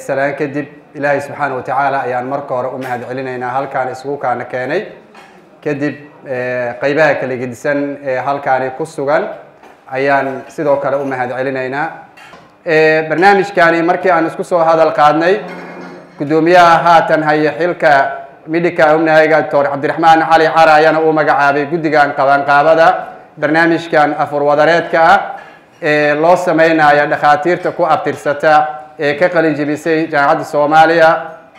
salaan kadib ilaahay subxaana wa tacaala ayaan marka hore u mahad celinaynaa halkaan isugu kaana keenay kadib qeybaha kala gedisan ee halkaani ku sugan ayaan sidoo kale u mahad celinaynaa barnaamijkani markii aan isku soo hadal qaadnay guddoomiyaha haatan haya xilka midhika umnahayga doctor cabdiraxmaan cali cara ayaana uu magacaabay guddigan qabanqaabada barnaamijkan afurwadareedka ah ee loo sameynayo dhakhaatiirta ku abtirsata ee ka qalin jebisay jaamacadda soomaaliya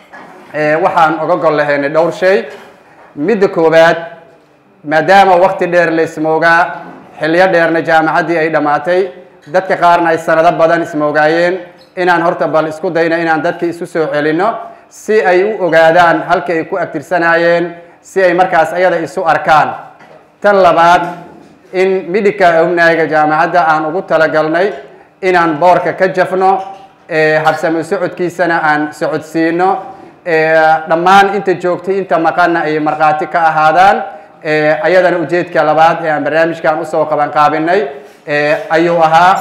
waxaan oga gol lahaynay dhowr shay midda koowaad maadaama wakti dheer la ismoogaa xilliyo dheerna jaamacaddii ay dhammaatay dadka qaarna ay sanado badan ismoogaayeen inaan horta bal isku dayno inaan dadka isu soo celinno si ay u ogaadaan halka ay ku abtirsanaayeen si ay markaas ayada isu arkaan tan labaad in midhika umnaaga jaamacadda aan ugu talagalnay inaan boorka ka jafno habsamo socodkiisana aan socodsiino dhammaan inta joogtay inta maqanna ay markhaati ka ahaadaan ayadana ujeedka labaad ee aan barnaamijkan usoo qabanqaabinay ayuu ahaa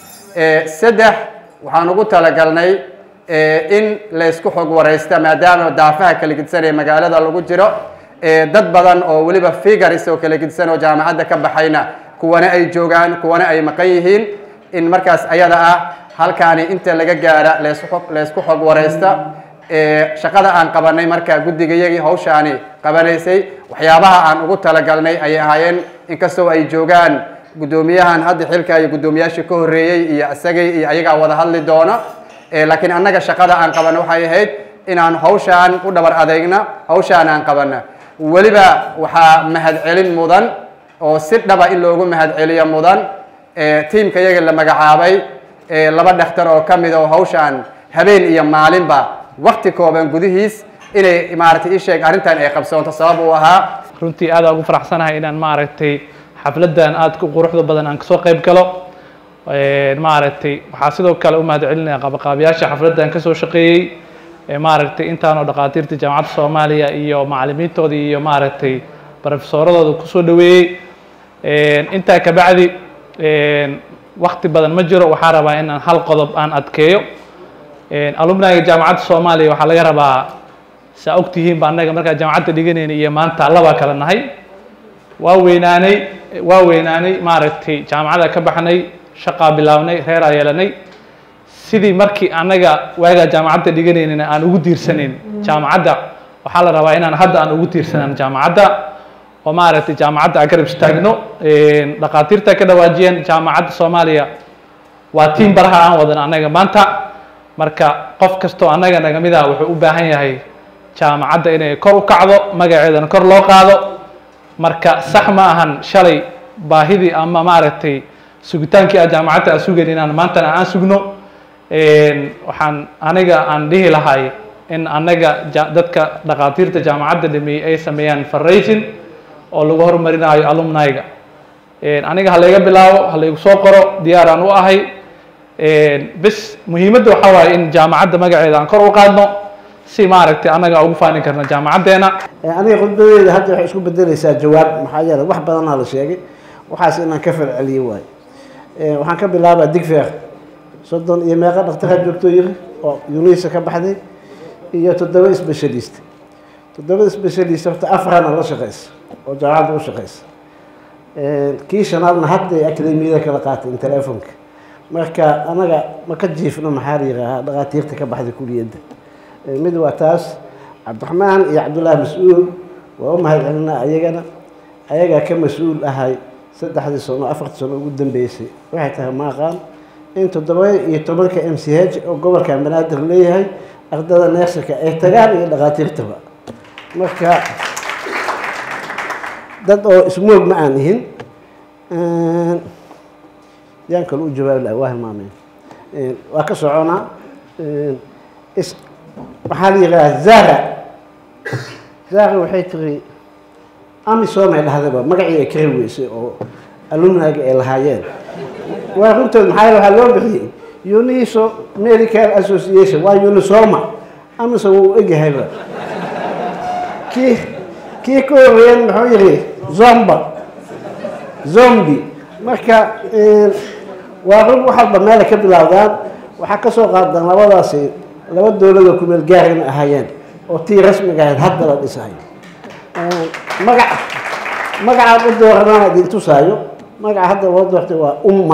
saddex waxaan ugu talagalnay in laysku xog wareysta maadaama daafaha kala gedisan ee magaalada lagu jiro dad badan oo weliba figars oo kala gedisan oo jaamacadda ka baxayna kuwana ay joogaan kuwana ay maqan yihiin in markaas ayada ah halkaani inta laga gaara laysku xog wareysta shaqada aan qabanay markaa guddigayagii hawshaani qabanaysay waxyaabaha aan ugu talagalnay ayay ahaayeen inkastoo ay joogaan guddoomiyahan hadda xilka iyo guddoomiyaashii ka horreeyey iyo isagay iyo ayagaa wada hadli doona laakiin annaga shaqada aan qabana waxay ahayd inaan hawshaan u dhabar adeegna hawshaan aan qabana weliba waxaa mahad celin mudan oo si dhaba in loogu mahad celiyo mudan tiimka yaga la magacaabay laba dhakhtar oo ka mid oo hawshaan habeen iyo maalinba wakti kooban gudihiis inay maaragtay ii sheeg arrintan ay qabsoonto sabab uu ahaa runtii aad ugu faraxsanahay inaan maaragtay xafladdan aadka u quruxda badan aan kasoo qayb galo maaragtay waxaa sidoo kale u mahad celinaya qabaqaabayaasha xafladdan kasoo shaqeeyey maaragtay intaanoo dhakhaatiirta jaamacadda soomaaliya iyo macallimiintoodii iyo maaragtay barofesoradooda kusoo dhaweeyey intaa kabacdi wakti badan ma jiro waxaa rabaa inaan hal qodob aan adkeeyo alumniga jaamacadda soomaaliya waxaa laga rabaa saa ogtihiinba annaga markaa jaamacadda dhiganayna iyo maanta labaa kala nahay waa weynaanay waa weynaanay maaragtay jaamacada ka baxnay shaqaa bilaabnay reeraa yeelanay sidii markii annaga waagaa jaamacadda dhiganaynana aan ugu tiirsanayn jaamacadda waxaa la rabaa inaan hadda aan ugu tiirsanaan jaamacadda oo maaragtay jaamacadda aan garab istaagno dhakhaatiirta ka dhawaajiyeen jaamacadda soomaaliya waa tiim baraha aan wadan annaga maanta marka qof kastoo annaga naga mid ah wuxuu u baahan yahay jaamacadda inay kor u kacdo magaceedana kor loo qaado marka sax ma ahan shalay baahidii ama maaragtay sugitaankii aan jaamacadda aan sugayn inaan maantana aan sugno waxaan aniga aan dhihi lahay in annaga dadka dhakhaatiirta jaamacadda dhameeyey ay sameeyaan farraysin oo lagu horumarinayo alumniga aniga ha layga bilaabo ha laygu soo qoro diyaaraan u ahay bis muhiimadda waxaa waaye in jaamacadda magaceeda aan kor u qaadno si maaragtay annaga ugu faanin karna jaamacaddeena aniga khudbadeeda hadda waxay isku bedelaysaa jawaab maxaa yeelay wax badanaa la sheegay waxaas inaan ka falceliyo waayo waxaan ka bilaabaa digfeer soddon iyo meeqa dhakhtarha joogto yiri oo unisa ka baxday iyo toddoba specialist toddoba specialist horta afarana la shaqeysa oo jaamacadda u shaqeysa kii shanaadna hadday akademiyada kala qaatay telefonka marka anaga ma ka jiifno maxaa la yihaahaa dhakhaatiirta ka baxday kuliyadda mid waa taas cabdiraxmaan iyo cabdullaahi mas-uul waa u mahad celinaa ayagana ayagaa ka mas-uul ahay saddexdii sano afartii sano ugu dambeysay waxay tahay maaqaan in toddoba iyo tobanka m c h oo gobolka banaadir leeyahay ardada neersika ay tagaan iyo dhakhaatiirtaba marka dad oo ismoog ma aan ihin yaan kale u jawaabi laha waa hilmaameen waa ka soconaa waxaa la yidhaha zara zara waxay tiri amisom ay dhahdaba magacii ay kari weysay oo alumniga ay lahaayeen waa runtood maxaa waxaa loo bixiyey uniso medical association waa unisoma amisom wuu egyahayba kii kii ka horeeyan muxuu yihi zomba zombi marka waa run wax walba meela ka bilaawdaan waxaa ka soo qaadaan labadaasi laba dowladoo kumeel gaarina ahaayeen oo tii rasmiga ahayd hadda la dhisayo magac magacaan u dooranaan idin tusaayo magaca hadda loo doortay waa umma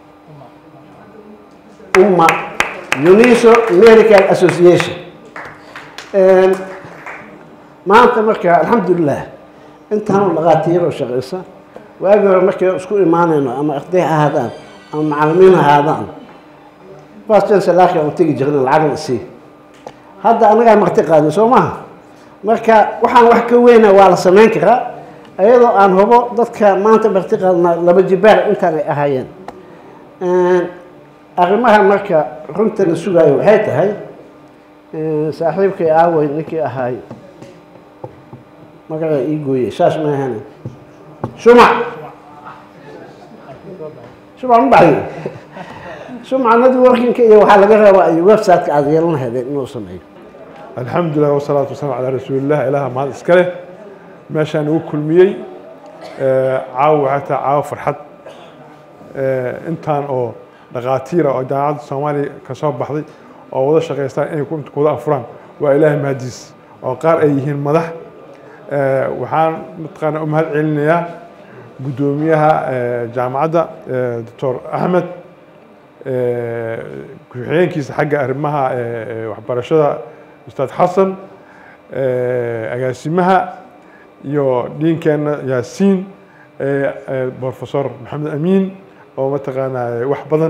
umma uniso medical association maanta marka alxamdulilah intaanu dhaqaatiiroo shaqaysa waagii hore markay isku imaanayno ama arday ha ahaadaan ama macalimiin ha ahaadaan bastansalaki aan tegi jirna lacagna isii hadda annagaa marti qaadin soo maha marka waxaan wax ka weyna waa la samayn karaa ayadoo aan hubo dadka maanta marti qaadnaa laba jibaar intaan ay ahaayeen arrimaha marka runta la sugaayo waxay tahay saaxiibkay aawey ninkii ahaay magaca ii gooyey saas ma ahane shumac shumac ma baxdi shumcanadii warkinka iyo waxaa laga rabaa iyo website-ka aada yeelan lahaydeen inuu sameeyo alxamdu lilah wasalaatu wasalam calaa rasuulilah ilaha mahad iska leh meeshaan ugu kulmiyey caawo waxay tahay caawo farxad intaan oo dhaqaatiira oo jaamacadda soomaaliya ka soo baxday oo wada shaqaystaan inay kuwada afuraan waa ilaahay mahadiis oo qaar ay yihiin madax waxaan mataqaana u mahad celinayaa guddoomiyaha jaamacadda doctor axmed ku-xigeenkiisa xagga arrimaha waxbarashada ustaad xasan agaasimaha iyo dhiinkeenna yaasiin professor maxamed amiin oo mataqaanaa wax badan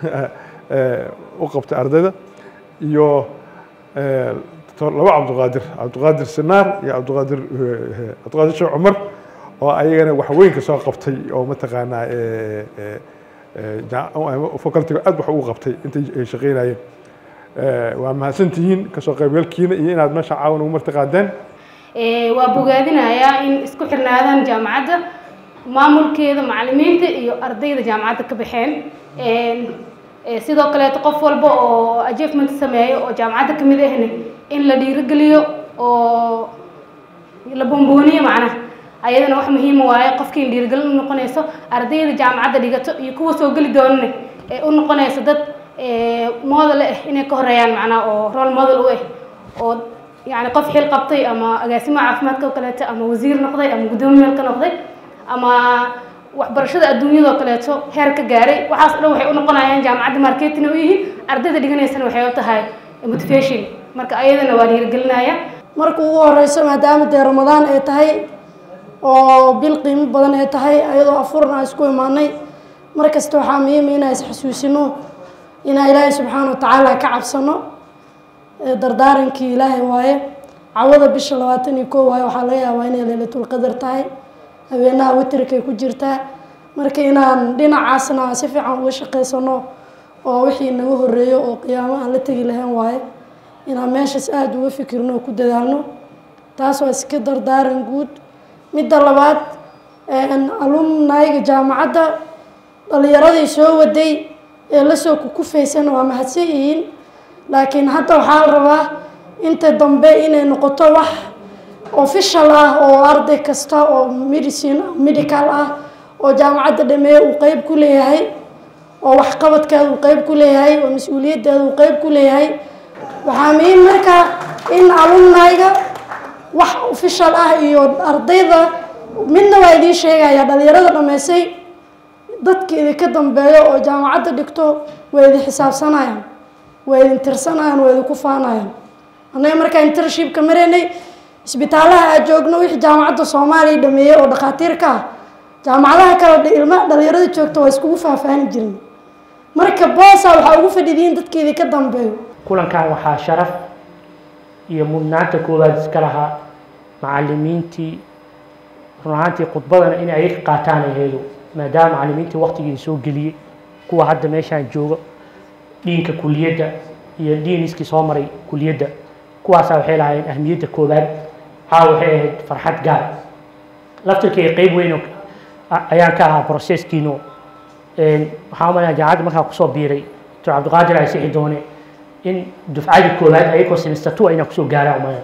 u qabtay ardayda iyo doctor laba cabdiqaadir cabdiqaadir sinaar iyo cabdiqaadir cabdiqaadir sheekh cumar oo ayagana wax weyn ka soo qabtay oo mataqaanaa facultiga aad wax ugu qabtay intay ay shaqeynayeen waa mahadsantihiin kasoo qaybgalkiina iyo inaad meesha caawan ugu marti qaadeen waa bogaadinayaa in isku xirnaadaan jaamacadda maamulkeeda macalimiinta iyo ardayda jaamacadda ka baxeen sidoo kaleeto qof walba oo achievement sameeyo oo jaamacadda ka mid ahna in la dhiirigeliyo oo la bombooniyo macnaha ayadana wax muhiima waaye qofkii in dhiirigelin u noqonayso ardayda jaamacadda dhigato iyo kuwa soo geli doonana ee u noqonayso dad model ah inay ka horeeyaan macnaha oo role model u ah oo yani qof xil qabtay ama agaasimaha caafimaadka oo kaleeto ama wasiir noqday ama guddoomiye meel ka noqday ama waxbarashada adduunyadoo kaleeto heer ka gaaray waxaas dhan waxay u noqonayaan jaamacadda marketing u yihiin ardayda dhiganaysana waxay u tahay motivation marka ayadana waa dhiirigelinaya marka ugu horeyso maadaama dee ramadaan ay tahay oo bil qiimo badan ay tahay ayadoo afuran aan isku imaanay mar kasta waxaa muhiima inaan isxasuusino inaan ilaahay subxaana watacaala ka cabsano dardaarankii ilaahay waaye cawada bisha labaatan iyo koo waaye waxaa laga yaabaa inay leylatulqadar tahay habeenaha witrikay ku jirtaa marka inaan dhinacaasna aan si fiican uga shaqaysano oo wixii naga horeeyo oo qiyaamo aan la tegi lahayn waaye inaan meeshaas aada uga fikirno oo ku dadaalno taas waa iska dardaaran guud midda labaad alumnayga jaamacadda dhalinyaradii soo waday ee lasoo kukufaysan waa mahadsan yihiin laakiin hadda waxaa la rabaa inta dambe inay noqoto wax official ah oo arday kasta oo medicine medical ah oo jaamacadda dhameeye uu qeyb ku leeyahay oo waxqabadkeeda uu qeyb ku leeyahay oo mas-uuliyaddeeda uu qeyb ku leeyahay waxaa muhiim marka in alumnayga wax official ah iyo ardayda midna waa idiin sheegaya dhalinyarada dhameysay dadka idinka dambeeyo oo jaamacadda dhigto waa idin xisaabsanayaan waa idin tirsanayaan waa idinku faanayaan annaga markaa intershipka maraynay isbitaalaha aad joogno wixii jaamacadda soomaaliya dhameeyey oo dhakhaatiirka ah jaamacadaha kale ilma dhalinyarada joogta waa iskugu faahfaahni jirin marka boosa waxaa ugu fadhidiin dadka idinka dambeeyo kulankan waxaa sharaf iyo mudnaanta koowaad iska lahaa macalimiintii run ahaantii khudbadana in ay ka qaataan aheedo maadaama macalimiintii waktigii soo geliyey kuwa hadda meeshaan jooga dhiinka kuliyadda iyo dhiiniskii soo maray kuliyadda kuwaasaa waxay lahaayeen ahmiyadda koowaad caawa waxay ahayd farxad gaar laftirkeyga qeyb weyn oo ayaan ka ahaa processkiino waxaan umaleyaa jaamacadda markaa kusoo biiray doctor cabdiqaadir ay sixi doone in dufcadii koowaad ayagoo semester two inaan kusoo gaaraan umalaya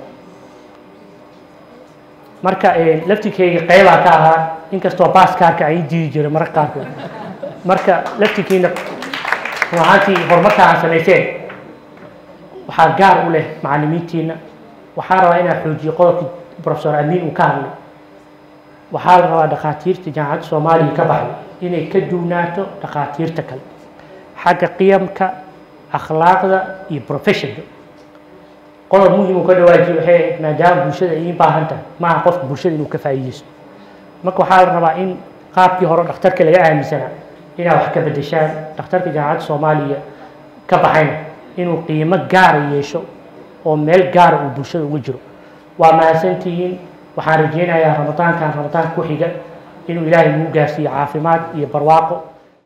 marka laftirkeyga qeybaa ka ahaa inkastoo baaskaarka ay diidi jiray mararka qaarkood marka laftirkiina run ahaantii horumarka aan samayseen waxaa gaar u leh macallimiintiina waxaa rabaa inaa xoojiyo qodobkii professor amiin uu ka hadlay waxaa la rabaa dhakhaatiirta jaamacadda soomaaliya ka baxday inay ka duwnaato dhakhaatiirta kale xagga qiyamka akhlaaqda iyo professionka qodob muhim uu ka dhawaajiyo waxay ahayd maadaama bulshada ay ii baahan tahay maaha qofka bulshada inuu ka faa'iideysto marka waxaa la rabaa in qaabkii hore dhakhtarka laga aaminsanaa inaad wax ka bedeshaan dhakhtarka jaamacadda soomaaliya ka baxayna inuu qiimo gaara yeesho oo meel gaara uu bulshada uga jiro waa mahadsantihiin waxaan rajeynayaa ramadaankan ramadaanka ku xiga inuu ilaahay nagu gaarsiiyo caafimaad iyo barwaaqo